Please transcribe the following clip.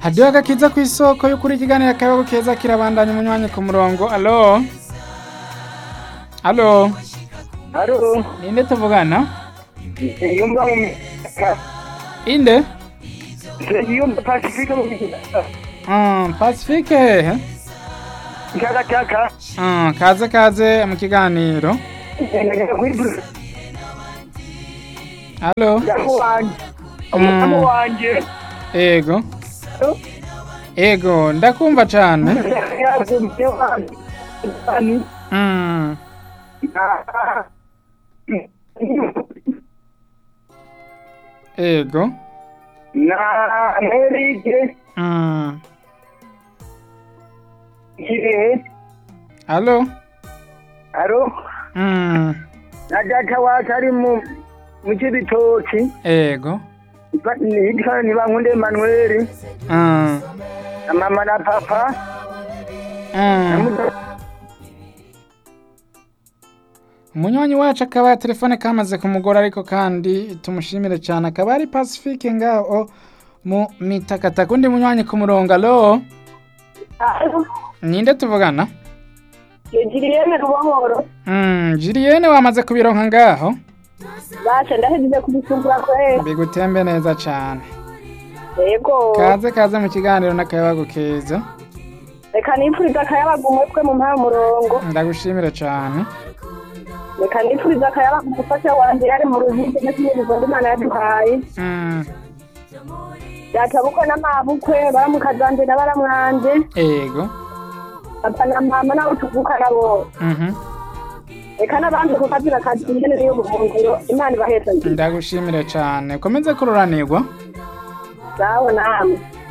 hadiho agakiza ku isoko y'ukuri ikiganiro akayabagu keza kirabandanya umunywanyi ku murongo alo alo Haro, ninde tuvugana yumva mu inde yumva Pacifique mu Ah, pacifique hehe Chaka chaka. Ah, kaze kaze mu kiganiro alo Yaho wanje. Umukamo wanje. ego ego ndakumva cane Yazumye wanje. Ani. Mm, ego Na Amerike Mm, kire. alo Haro, Mm, na data wacu ari mu mu kibitoki. ego Hitwa Nibankunde Emmanuel. Mm, Na mama na papa. Na mm. muto- umunywanyi wacu akaba telefone kamaze kumugora ariko kandi tumushimire cyane akaba ari pacifique ngaho mu mitakataka undi munywanyi ku murongo alo Alo, ninde tuvugana Julienne Rubomoro. Mm, Julienne wamaze kubironka ngaho Basha ndahejeje kubisungura kweli. bigutembe neza cyane Yego. kaze kaze mu kiganiro n'akayabagu keza Reka nipfuriza akayabaga umutwe mu mpara murongo. ndagushimire cyane Reka nipfuriza akayabaga umufasha wanje yari mu ruziga n'ikinirizwa ndi Imana yaduhaye. Mm, Yatabukwe n'amabukwe baramukazanje na baramwanje. ego Papa na mama nabo tuvukana bose. Mhm. Reka n'abandi kukazira akazi ingene y'ubuhungiro. Imana ibaheza nziza. ndagushimire cyane ukomeze kururanirwa Sawa namwe.